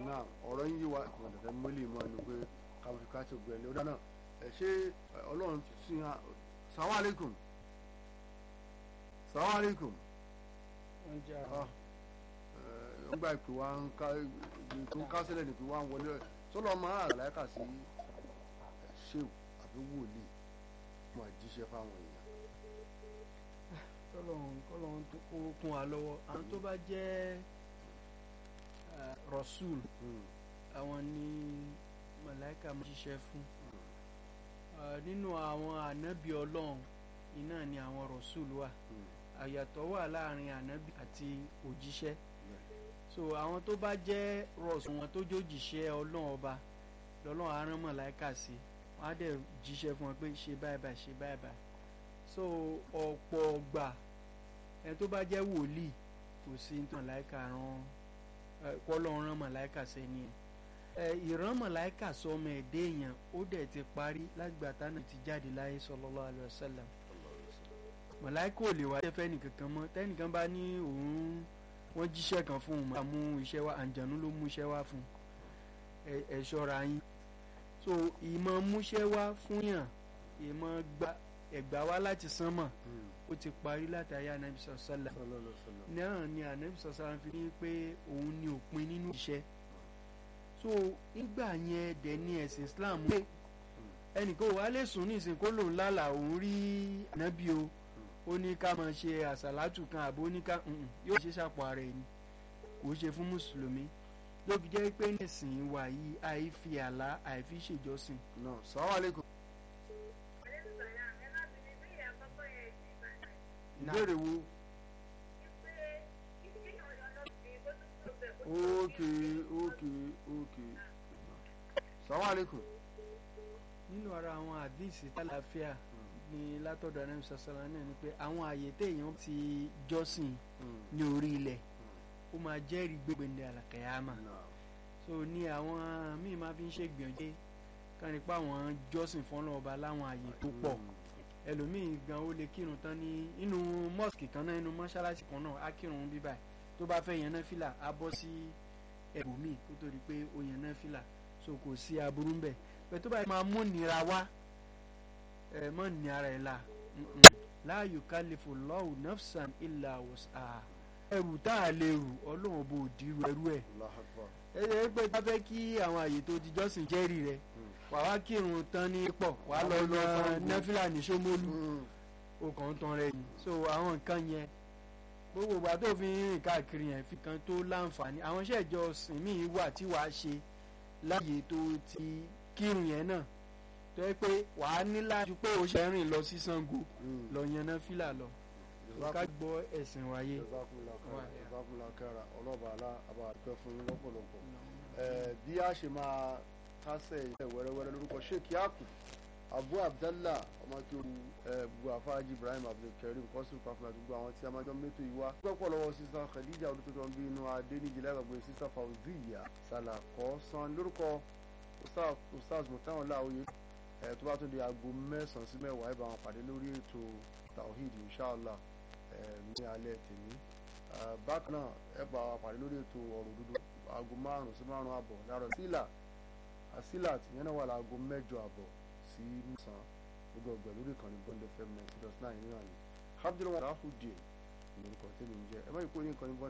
náà ọ̀rọ̀ ń yí wa ìkùnà tẹ̀tẹ̀ mọ́lẹ̀ mọ́ ẹnu pé káwọn fi káṣí ògbẹ́ ẹni ó dáná ẹ̀ ṣé ọlọ́run sí ha sàwọn aleikum sàwọn aleikum wọ́n jẹ́ ń gba ìpè wa ń ká ìpè tó ń kásílẹ̀ ní ìpè wa ń wọlé sọlọ máa àláìka sí ṣéwù àbí wòlíì fún àjíṣẹ́ fáwọn èèyàn. kọ́lọ́hún kọ́lọ́hún tó kó kún wa lọ́wọ́ àwọn tó bá jẹ́ rasul àwọn ni màláìka máa ṣiṣẹ́ fún nínú àwọn ànábì ọlọ́run iná ni àwọn rasul wà àyàtọ̀ wà láàrin ànábì àti òjíṣẹ́ so àwọn tó bá jẹ́ rasul wọn tó jójìṣẹ́ ọlọ́run ọba lọ́lọ́run á rán màláìka sí wọ́n á dẹ̀ jíṣẹ́ fún wọn pé ṣe báyìí báyìí ṣe báyìí báyìí so ọ̀pọ̀ ọgbà ẹni tó bá jẹ́ wòlíì kò sí ní màláìka rán kọ́lọ́run rán màláìka sẹ́ni ẹ̀ ìran màláìka sọmọ ẹ̀dẹ́ èèyàn ó dẹ̀ ti parí lágbà tánà ti jáde láyé sallallahu alaihi wasallam màláìka ò lè wá jẹ́ fẹ́ni kankan mọ́ tẹ́nìkan bá ní òun wọ́n jíṣẹ́ kan fún un máa mú iṣẹ́ wá àǹjànú ló mú iṣẹ́ wá fún ẹ̀ ṣọ́ra yín so ìmọ̀ múṣẹ́ wá fún yàn ìmọ̀ gba ẹ̀gbá wá láti sánmọ̀ ó ti parí látàrí anabi sọ̀sọ́là náà ni anabi sọ̀sọ́là fi ní pé òun ni òpin nínú iṣẹ́ so nígbà yẹn dẹ̀ ní ẹ̀sìn Islam pé ẹnìkan wà lè sùn ní ìsìn kó lòun lálà òun rí anabi o ó ní ká máa ṣe àsàlátù kan àbó ní ká yóò ṣe ṣàpọ̀ ara ẹni kò ṣe fún mùsùlùmí ló fi jẹ́ pé ẹ̀sìn wa yìí àìfi àlá àìfi ṣèjọsìn. náà sàwọn àlékún. ìbéèrè wo. ókè ókè ókè sàwọn àlékún. nínú ara àwọn àdìsí tálàfíà ní látọ̀dọ̀ anam sasala náà ni pé àwọn àyè téèyàn ti jọ́sìn ní orí ilẹ̀ ó máa jẹ́rìí gbégbé àlàkàyàmà so ní àwọn míì máa fi ń ṣègbìyànjú ká nípa àwọn jọ́sìn fọ́nà ọba láwọn àyè tó pọ̀ ẹlòmíì gan ó lè kírun tán ní inú mosque kan náà inú mọ́ṣáláṣí kan náà á kírun bí báyìí tó bá fẹ́ yan náfìlà á bọ́ sí ẹ̀bùnmí kó tó di pé ó yan náfìlà so kò sí aburú ń bẹ̀ pé tó bá máa mú nira wá ẹ̀ mọ́ ní ara ẹ̀ la la yukallifu Allahu nafsan illa wus'aha ẹrù tá a lè rù ọlọ́run bò dìrú ẹrú ẹ̀ ẹ ẹ pé tá a fẹ́ kí àwọn àyè tó ti jọ́sìn jẹ́rìí rẹ̀ wà wá kírun tán ní pọ̀ wà lọ lọ nẹ́fìlà ní Ṣómólú o kàn ń tan rẹ̀ yìí so àwọn nǹkan yẹn gbogbo ìgbà tó fi ń rìn káàkiri yẹn fi kan tó láǹfààní àwọn iṣẹ́ ìjọsìn míì wà tí wàá ṣe láàyè tó ti kírun yẹn náà tó yẹ pé wàá ní láti pé o ṣe rìn lọ sí Ṣàngó lọ yan nẹ́fìlà lọ ká gbọ́ ẹ̀sìn wáyé. ìbákùnlá kára ọlọ́ba alá àbàdúpẹ́ fún yín lọ́pọ̀lọpọ̀ bí a ṣe máa kásẹ̀ ilẹ̀ wẹ́rẹ́wẹ́rẹ́ lórúkọ sheikh yakub abu abdallah ọmọ kí o gbogbo afáàjì ibrahim abdulkareem kọ́sùn pàfúlà gbogbo àwọn tí a máa jọ mẹ́tò yìí wá. pẹ́pọ̀ lọ́wọ́ sísan khadija olùtọ́jú ọ̀n bí inú adé níjì lágbàgbé sísan fauziya salakọ san lórúkọ ustaz mutawọn láòye tó bá tún di aago mẹ́sàn-án sí mẹ́wàá ìbá wọn pàdé lórí ètò tawhid inshallah ní alẹ́ tèmi bákan náà ẹ bá wa pàdé lórí ètò ọ̀rọ̀ dúdú aago márùn sí márùn àbọ̀ láàárọ̀ sílà àsílà tìyẹn náà wà láago mẹ́jọ àbọ̀ sí mẹ́sàn-án gbogbo ọgbẹ̀ lórí ìkànnì bond fm ninety dot nine ní àná abdulwahid rahudin lórúkọ tèmi ń jẹ ẹ má yí kó ní ìkànnì bond.